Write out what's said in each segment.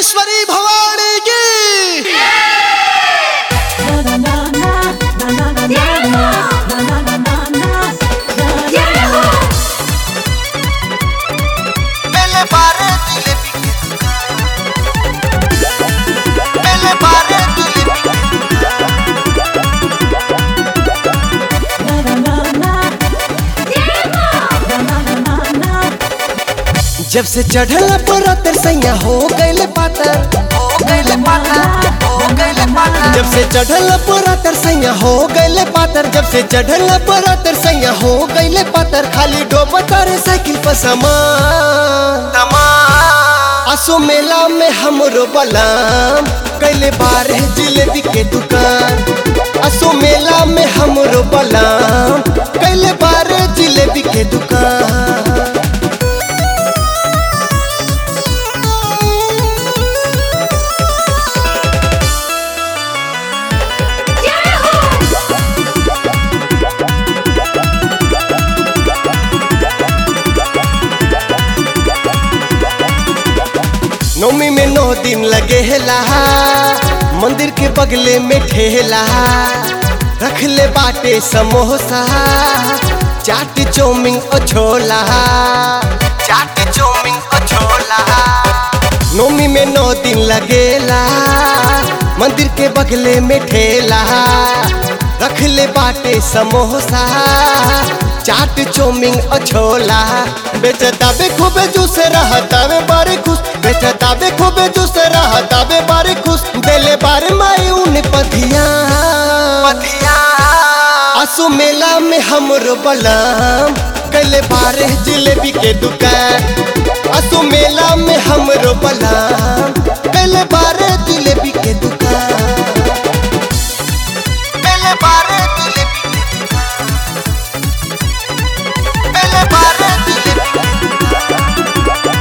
ईश्वरी भवानी की पहले बारे जिलेबी की दुकान पहले बारे जिलेबी जब से चढ़ल पर सैया हो गइल पातर हो गइले पाता हो गइले पाता जब से चढ़ल पर सैया हो गइल पातर जब से चढ़ल पर सैया हो गइल पातर खाली डोबतर साइकिल पर समान तमाम असो मेला में हमरो बलाम कैले बार है जिलेबी के दुकान असो मेला में हमरो बलाम कैले बार है जिलेबी के दुकान नौमी में नौ दिन लगे हेला मंदिर के बगले में ठेला रख ले बाटे समोसा चाट चौमिन और छोला चाट चौमिन और छोला नौमी में नौ दिन लगेला मंदिर के बगले में ठेला रख ले बाटे समोसा चाट चौमिन और छोला बेचता बे खूबे जूस रहता बे बारे खुश बेचता बे खूबे जूस रहता बे बारे खुश देले बारे माई उन पथिया पतिया असु मेला में हमरो बलाम कैले बारे जिलेबी के दुकान असु मेला में हमरो बलाम कैले बारे जिलेबी के दुकान पहले बारे जिलेबी की दुकान पहले बारे जिलेबी की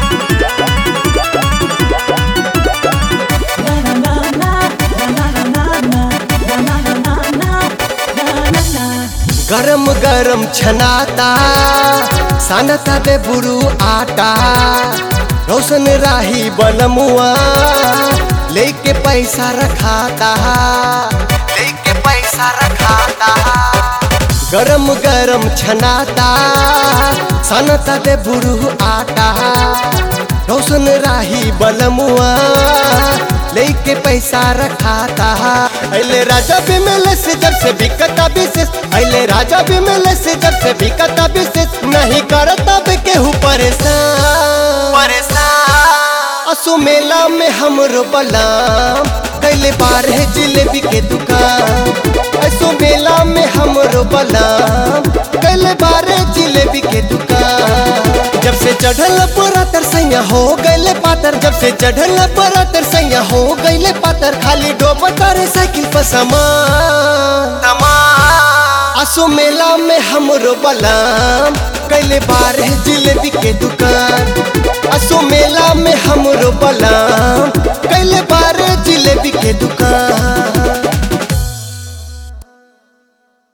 गरम गरम छनाता सानता बे बुरु आटा रोशन राही बनमुआ लेके पैसा रखाता लेके पैसा रखाता गरम गरम छनाता सनता दे बुरु आटा रोशन राही बलमुआ लेके पैसा रखाता अले राजा भी मिले से जब से बिकता विशेष अले राजा भी मिले से जब से बिकता विशेष नहीं करता बे केहू परेशान परेशान असु मेला में हमरो बलाम कैले बार है जिलेबी के दुकान असु मेला में हमरो बलाम कैले बार है जिलेबी के दुकान जब से चढ़ल पूरा तरसैया हो गइले पातर जब से चढ़ल पूरा तरसैया हो गइले पातर खाली डोबतर साइकिल पर समान तमाम असो मेला में हमरो बलाम कैले बार है जिलेबी के दुकान असो मेला में हमरो बलाम कैले बार है जिलेबी के दुकान